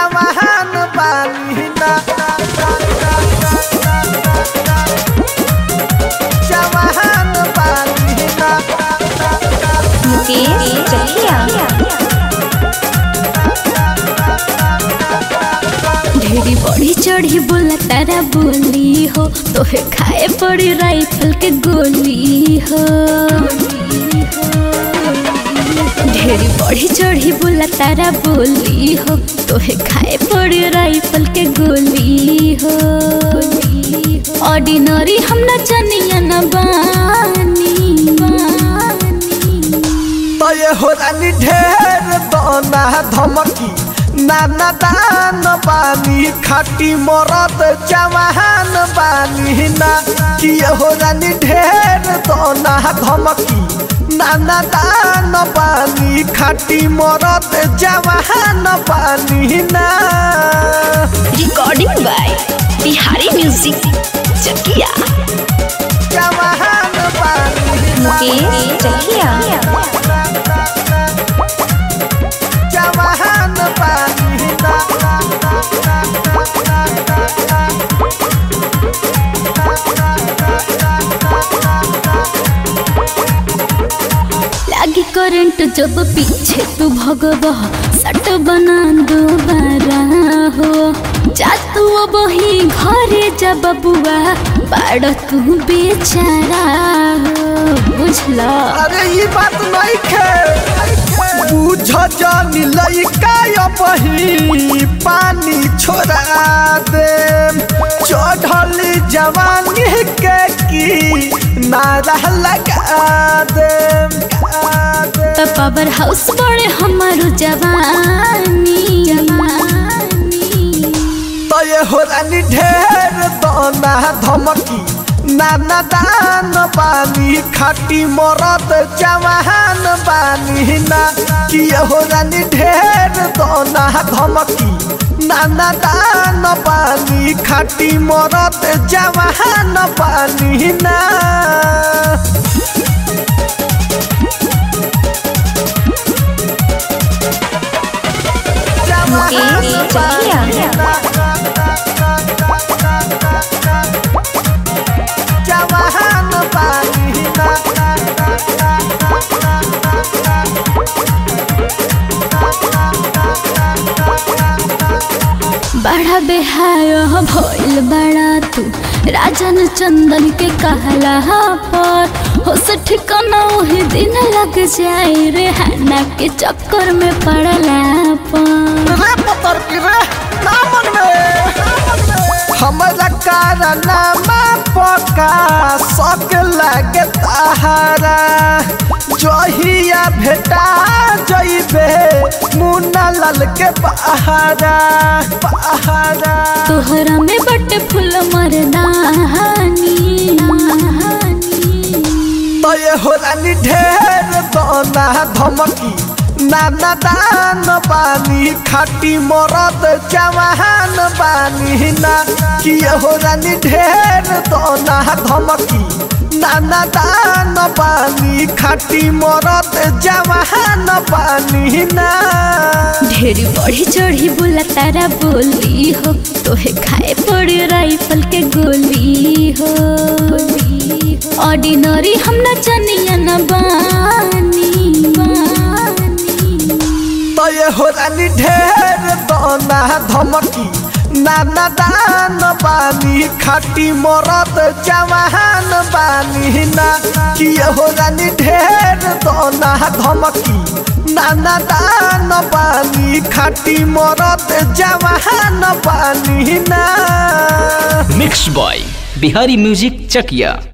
जवान बानी ना जवान बानी ना मुकेश चकिया ढेरी बड़ी चढ़ी बोला तारा बोली हो तोहे खाए पड़ी राइफल के गोली हो ढेरी बड़ी चढ़ी बोला तारा बोली हो तोहे खाए पड़ी राइफल के गोली हो ऑर्डिनरी हम न चनिया न बानी बानी तो ये हो रानी ढेर दोना धमकी नाना दान बानी खाटी मरद जवान बानी ना कि ये हो रानी ढेर दोना धमकी नाना दान बानी खाटी मरद जवान बानी ना recording by Bihari music Chakiya जवान बानी ना मुकेश चकिया जवान बानी ना लागी करंट जब पीछे तू भगब सट बना दोबारा हो जा तू अब ही घरे जब बुआ बाड़ तू बेचारा हो बुझला अरे ये बात नहीं खे बुझ जानी लइका बही पानी छोड़ा दे चढ़ली जवानी के की नारा लगा दे तो पावर हाउस बड़े हमारो जवानी जवानी तो ये हो रानी ढेर दोना धमकी नाना दान बानी खाटी मरद जवान बानी ना कि ये हो रानी ढेर दोना धमकी नाना दान बानी खाटी मरद जवान बानी ना मुकेश चकिया जवान बानी ना बड़ा बेहाय भइल बड़ा तू राजन चंदन के कहला पर हो से ठिकाना वही दिन लग जाए रे हना के चक्कर में पड़ला पर रे पतर की रे नामन में हमरा कारनामा पका सक लागे ताहारा जहिया भेटा जइबे मुन्ना लाल के पहाड़ा पहाड़ा तोहरा में बटे फूल मरदानी तो ये हो रानी ढेर दोना धमकी नाना दान बानी खाटी मरद जवान बानी ना कि ये हो रानी ढेर दोना धमकी नाना दान बानी खाटी मरद जवान बानी ना ढेरी बढ़ी चढ़ी बोला तारा बोली हो तोहे खाए पड़ी राइफल के गोली हो ऑर्डिनरी हम न चनिया न बानी बानी तो ये हो रानी ढेर दोना धमकी नाना दान बानी खाटी मरद जवान बानी ना कि ये हो रानी ढेर दोना धमकी नाना दान बानी खाटी मरद जवान बानी ना मिक्स बॉय बिहारी म्यूजिक चकिया